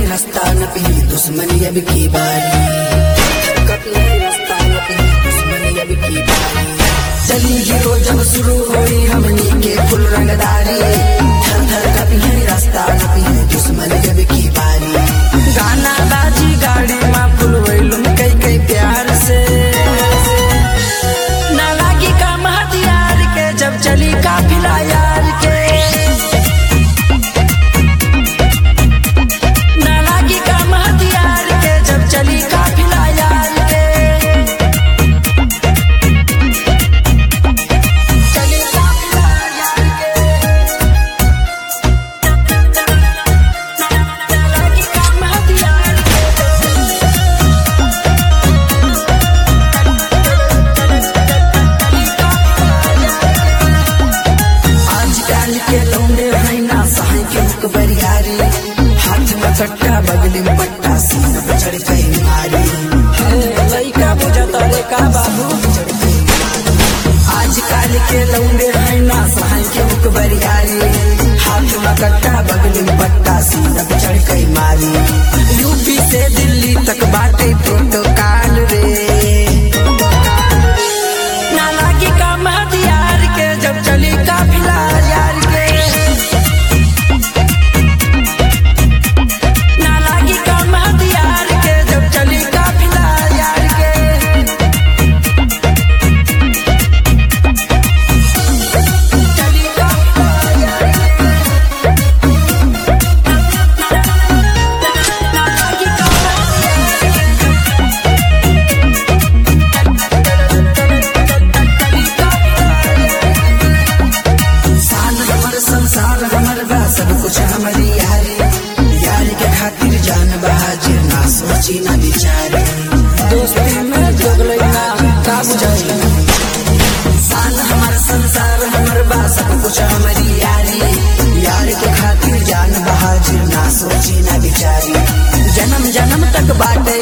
रास्ता न पी दुश्मनी अब की बारी कभी है रास्ता न पी दुश्मनी अब की बारी चली हीरो जब शुरू हुई हमनी के फुल रंगदारी थर थर कभी है रास्ता न पी दुश्मनी अब की बारी गाना बाजी गाड़ी में फुल वैलुम कई कई प्यार से ना लागी काम हथियार के जब चली काफिला यार के ना लागी काम हथियार के जब चली काफिला यार के चली काफिला यार के ना लागी काम हथियार आजकल के लौंडे हैं ना सहाय के मुख बरियारी हाथ में कट्टा बगली में पट्टा सीना पे चढ़ गई मारी हे, लइका बुझता रे का बाबू आजकल के लौंडे हैं ना सहाय के मुख बरियारी हाथ में कट्टा बगली में पट्टा सीना पे चढ़ गई मारी यूपी से दिल्ली तक बाटे प्रोटोकॉल रे ना लागी काम हथियार के जब चली काफिला यार के ना लागी काम हथियार के जब चली काफिला यार के चली काफिला यार के ना लागी काम हथियार के शान हमर संसार हमर बा सब कुछ हमारी यारी यारी के खातिर जान बहाजिर ना सोची ना बिचारी दोस्ती में जोगले ना का बुझाई शान हमर संसार हमर बा सब कुछ हमारी यारी यारी के खातिर जान बहाजिर ना सोची ना बिचारी जन्म जन्म तक बाटे